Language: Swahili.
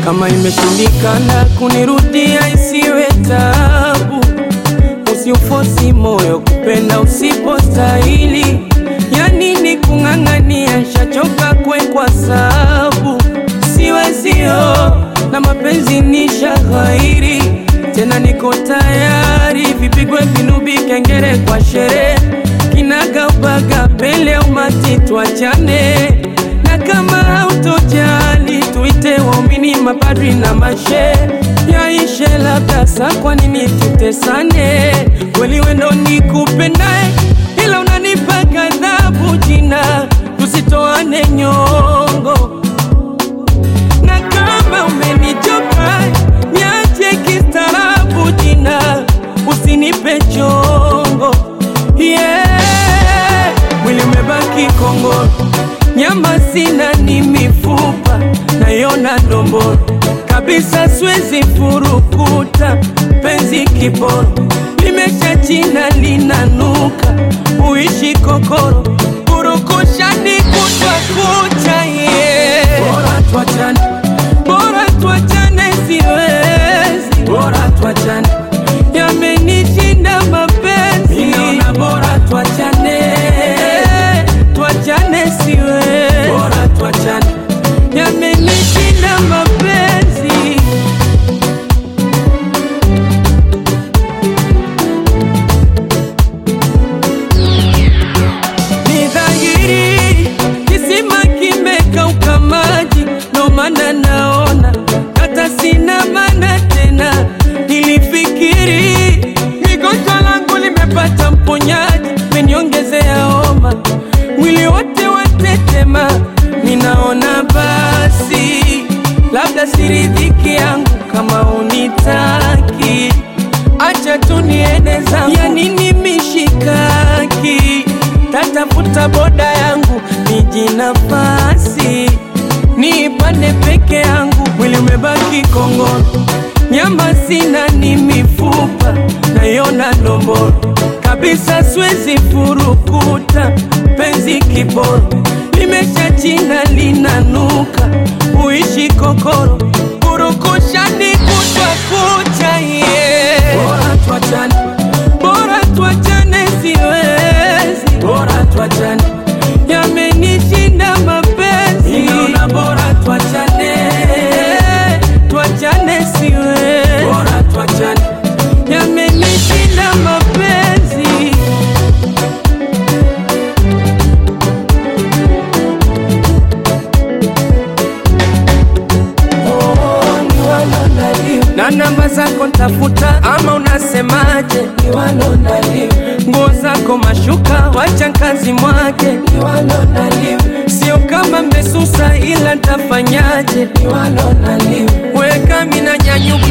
Kama imeshindikana kunirudia, isiwe tabu. Usiufosi moyo kupenda usipostahili. Ya nini kung'ang'ania, shachoka kwekwa sabu. Siwezio na mapenzi ni shaghairi, tena niko tayari, vipigwe vinubi, kengere kwa sherehe, kinaga ubaga, pele umati, tuachane na kama hautojali tuite waumini, mapadri na mashe yaishe, labda sa, kwa nini tutesane? Kweli wendo nikupendae, ila unanipa ghadhabu jina, tusitoane nyongo na kama umenichoka niache kistaarabu jina, usinipe chongo yeah. Mwili umebaki kongoro, nyama sina, ni mifupa nayona ndomboro kabisa, siwezi furukuta penzi kiporo, limesha china linanuka, uishi kokoro, purukushani kutwa kucha yeah. Bora tuachane, bora tuachane, siwezi, bora tuachane, yamenishinda mapenzi, ninaona bora tuachane, tuachane, siwezi, bora tuachane, yamenishinda mapenzi. Ni dhahiri kisima kimekauka maji, ndo maana naona hata sina maana tena. Nilifikiri migonjwa langu limepata mponyaji, meniongezea homa, mwili wote watetema. Ninaona basi labda siridhiki yangu kama unitaki Acha tu niende zangu, ya nini mishikaki? Tatafuta boda yangu niji nafasi niipande peke yangu, mwili umebaki kongoro, nyama sina, ni mifupa nayona ndomboro kabisa, siwezi furukuta penzi kiboro, limesha china linanuka, uishi kokoro, purukushani kutwa kucha yeah. Bora tuachane, bora tuachane, siwezi, bora tuachane, yamenishinda mapenzi, ninaona bora tuachane, tuachane, siwezi, bora tuachane, yamenishinda mapenzi. na namba zako ntafuta, ama unasemaje? Nguo zako mashuka, wacha kazi mwake, sio kama mmesusa, ila ntafanyaje? Weka mina nyanyuka